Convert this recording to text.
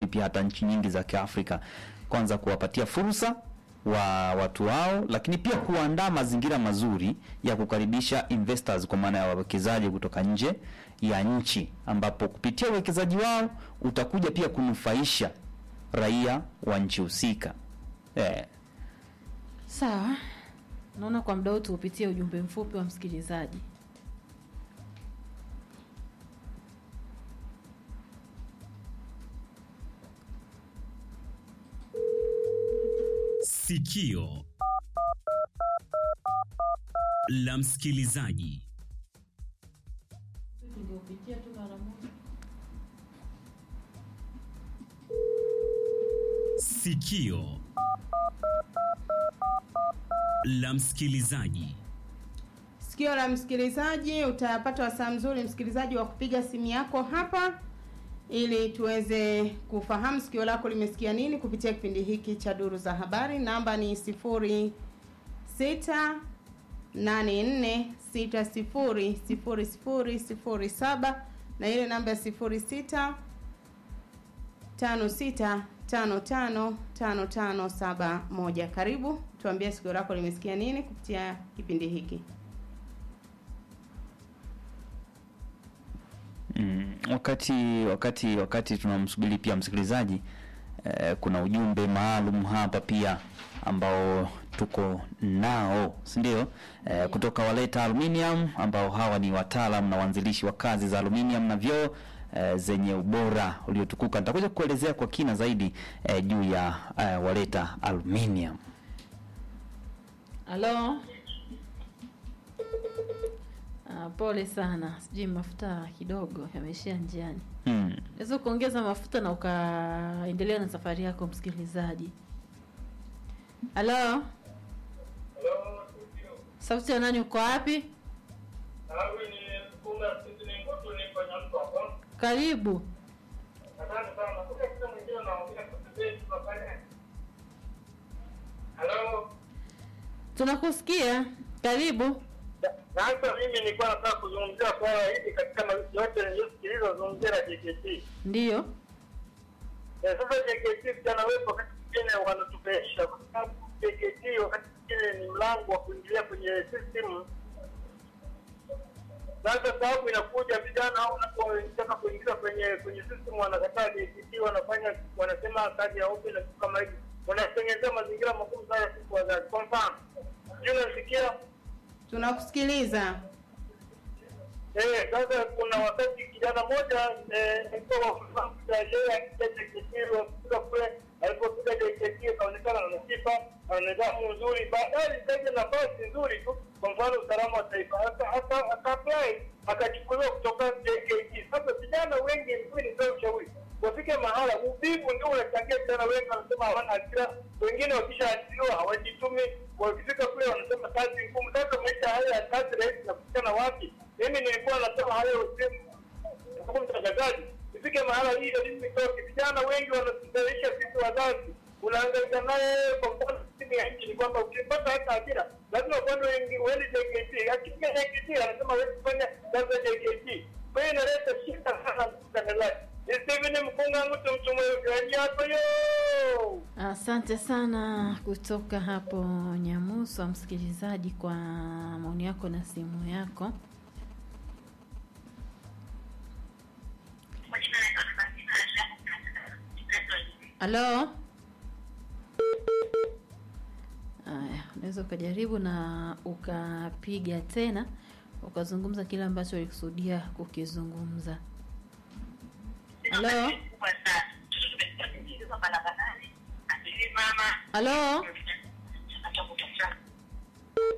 pia hata nchi nyingi za Kiafrika, kwanza kuwapatia fursa wa watu wao, lakini pia kuandaa mazingira mazuri ya kukaribisha investors, kwa maana ya wawekezaji kutoka nje ya nchi, ambapo kupitia uwekezaji wao utakuja pia kunufaisha raia wa nchi husika eh. Sawa, naona kwa muda huu tuupitie ujumbe mfupi wa msikilizaji. Sikio la msikilizaji. Sikio la msikilizaji. Sikio la msikilizaji, utapata wasaa mzuri msikilizaji wa kupiga simu yako hapa ili tuweze kufahamu sikio lako limesikia nini kupitia kipindi hiki cha Duru za Habari. Namba ni sifuri sita nane nne sita sifuri sifuri sifuri sifuri saba na ile namba ya sifuri sita tano sita tano tano tano tano saba moja. Karibu tuambie sikio lako limesikia nini kupitia kipindi hiki. Mm, wakati wakati wakati tunamsubiri pia msikilizaji eh, kuna ujumbe maalum hapa pia ambao tuko nao si ndio? Eh, kutoka Waleta Aluminium ambao hawa ni wataalam na waanzilishi wa kazi za aluminium na vyoo eh, zenye ubora uliotukuka. Nitakuja kuelezea kwa kina zaidi eh, juu ya eh, Waleta Aluminium. Halo. Ah, pole sana, sijui mafuta kidogo yameishia njiani. Mm. Unaweza kuongeza mafuta na ukaendelea na safari yako msikilizaji. Halo, sauti ya nani? Uko wapi? Karibu. Tunakusikia. Karibu. Sasa mimi nilikuwa nataka kuzungumzia swala hili katika ma- yote niliyosikiliza zungumzia la JKT. Ndiyo. Eh, Sasa JKT vijana wetu wakati mwingine wanatupesha kwa sababu JKT wakati mwingine ni mlango wa kuingilia kwenye system. Sasa sababu inakuja vijana au wanapotaka kuingiza kwenye kwenye system wanakataa JKT, wanafanya wanasema kazi ya open na vitu kama hivi, wanatengenezea mazingira magumu sana sisi wazazi. Kwa mfano, sijui unasikia Tunakusikiliza. Eh, sasa kuna wakati kijana mmoja eh, alikuwa wakufahamu yeye akija JKT wafika kule alipofika JKT akaonekana ana sifa ana nidhamu nzuri, baadaye alitaja nafasi nzuri tu, kwa mfano usalama wa taifa, Aka- aka- akaapply akachukuliwa kutoka JKT. Sasa vijana wengi mimi nitoe ushauri wafike mahala, uvivu ndio unachangia vijana wengi wanasema hawana ajira, wengine wakishaajiriwa hawajitumi, wakifika kule wanasema kazi ngumu. Sasa maisha haya ya kazi rahisi napatikana wapi? Mimi nilikuwa nasema hayo sehemu kama mtangazaji, ifike mahala hii elimu itoke. Vijana wengi wanatusaisha sisi wazazi, unaangaika naye kwa mfano simu ya nchi ni kwamba ukipata hata ajira lazima kwenda wengi uende JKT. Akifika JKT anasema wewe kufanya kazi ya JKT, kwa hiyo inaleta shida sana mtangazaji. Ni Steven Mkunga mtu mtu mweusi hapo yo. Asante sana kutoka hapo Nyamusa, msikilizaji, kwa maoni yako na simu yako. Halo. Aya, unaweza ukajaribu na ukapiga tena ukazungumza kile ambacho ulikusudia kukizungumza. Halo. Halo.